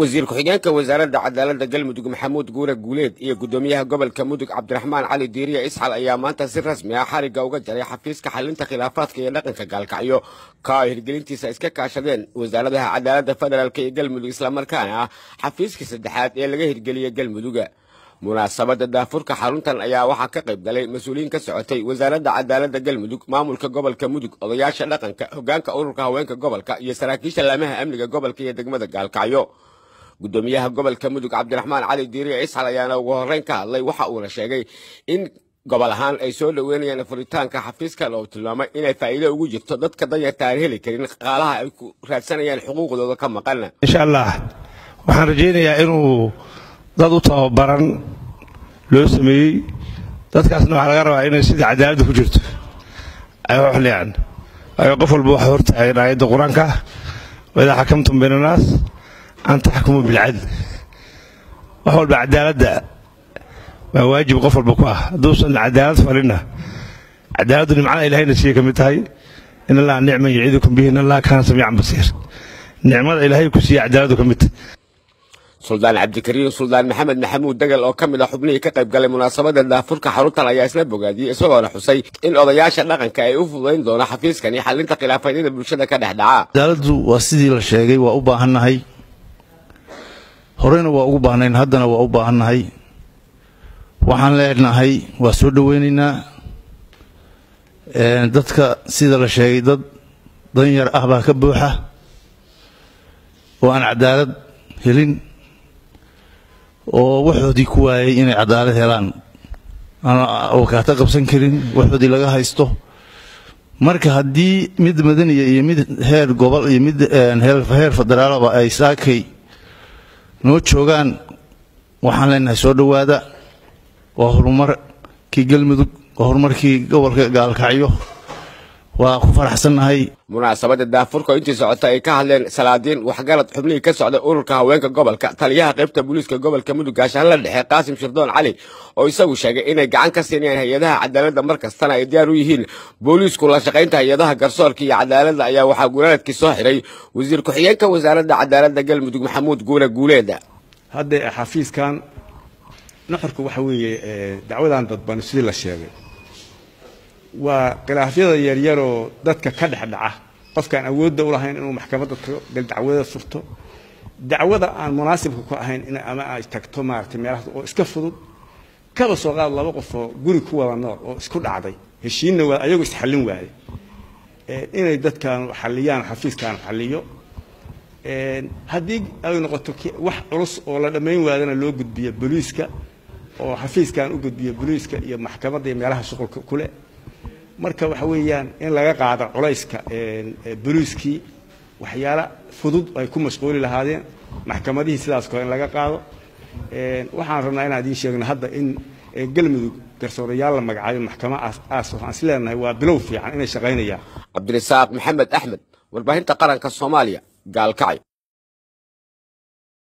wasiir ku-xigeenka wasaaradda cadaaladda galmudug maxamuud guure guuleed iyo guddoomiyaha gobolka mudug cabdiraxmaan cali diiriya isxal ayaa maanta si rasmi ah xarigga uga jaray xafiiska xalinta khilaafaadka iyo dhaqanka gaalkacyo ka ay hirgelintiisa iska kaashadeen wasaaradaha cadaaladda federaalk iyo galmudug islamarkaana ah xafiiskii saddexaad ee laga hirgeliyey galmuduga munaasabadda daafurka xaruntan ayaa waxaa ka qayb galay mas-uuliyiin ka socotay wasaaradda cadaaladda galmudug maamulka gobolka mudug odayaasha dhaqanka hoggaanka ururka haweenka gobolka iyo saraakiisha laamaha amniga gobolka iyo degmada gaalkacyo guddoomiyaha gobolka mudug cabdiraxmaan cali diiriya isxal ayaana ugu horreyn ka hadlay waxa uuna sheegay in gobol ahaan ay soo dhoweynayaan furitaanka xafiiskan oo tilmaamay inay faa'iido ugu jirto dadka danyarta aan heli karin qaalaha ay ku raadsanayaan xuquuqdooda ka maqan insha allah waxaan rajaynayaa inuu dad u tababaran loo sameeyey dadkaasna waxaa laga rabaa inay sidai cadaaladda ku jirto ay u xiliyaan waayo qof walba waxa hortaagan aayadda qur-aanka waidaa xakamtum bayna annaas an taxkumu bilcadl wax walba cadaaladda waa waajib qof walba ku ah hadduusan cadaalad falinna cadaaladdu nimcada ilahayna siiyey ka mid tahay in allaha nicman yaciidukum bihi in allaha kaana samiican basiir nicmada ilaahay ku siiya cadaaladdu ka mid tahay suldaan cabdikariim suldaan maxamed maxamuud degal oo ka mid a xubnihii ka qayb galay munaasabadda daafurka xaruntan ayaa isla bogaadiyey isagoona xusay in odayaasha dhaqanka ay u fudayn doono xafiiskan iyo xalinta khilaafaadyada bulshada ka dhex dhaca cadaaladdu waa sidii la sheegay waa u baahannahay horeyna waa ugu baahnayn haddana waa u baahannahay waxaan leenahay waa soo dhoweynaynaa dadka sida la sheegay dad danyar ah baa ka buuxa oo aan cadaalad helin oo waxoodii ku waayay inay cadaalad helaan aan wakaato qabsan karin waxoodii laga haysto marka haddii mid madaniya iyo mid heer gobol iyo mid heer federaalaba ay saakay noo joogaan waxaan leenahay soo dhowaada waa horumarkii galmudug waa horumarkii gobolka gaalkacyo waa ku faraxsannahay munaasabadda daafurka oo intii socota ay ka hadleen salaadiin waxgarad xubnihii ka socday ururka haweenka gobolka taliyaha qaybta booliiska gobolka mudug gaashaanla dhexe qaasim shirdoon cali oo isagu sheegay inay gacan ka siinayaan hay-adaha cadaaladda mar kastana ay diyaar u yihiin booliisku la shaqaynta hay-adaha garsoorka iyo cadaaladda ayaa waxaa guulanadkii soo xiray wasiir ku-xigeenka wasaaradda cadaaladda galmudug maxamuud guure guuleeda hadda xafiiskan nuxurka waxa weeye dacwadan dadban sidii la sheegay waa khilaafyada yaryaroo dadka ka dhex dhaca qofkaan awoodda u lahayn inuu maxkamadda tago gal dacwada furto dacwada aan munaasibka ku ahayn in ama ay tagto maaragtay meelahaas oo iska fudud kaba soo qaad laba qof oo guri ku wada nool oo isku dhacday heshiinna waa ayagoo isxallin waaye inay dadkan xalliyaan xafiiskan xalliyo haddii ay noqoto wax culus oo la dhammayn waadana loo gudbiyo booliiska oo xafiiskan u gudbiyo booliiska iyo maxkamadda iyo meelaha shuqulka kule marka waxa weeyaan in laga qaado culayska booliiskii waxyaala fudud ay ku mashquuli lahaadeen maxkamadihii sidaas kale in laga qaado waxaan rabnaa inaan idiin sheegno hadda in galmudug garsoorayaal la magacaayo maxkama aas waxaan is leenahay waa bilow fiican inay shaqaynayaan cabdirasaaq maxamed axmed warbaahinta qaranka soomaaliya gaalkacyo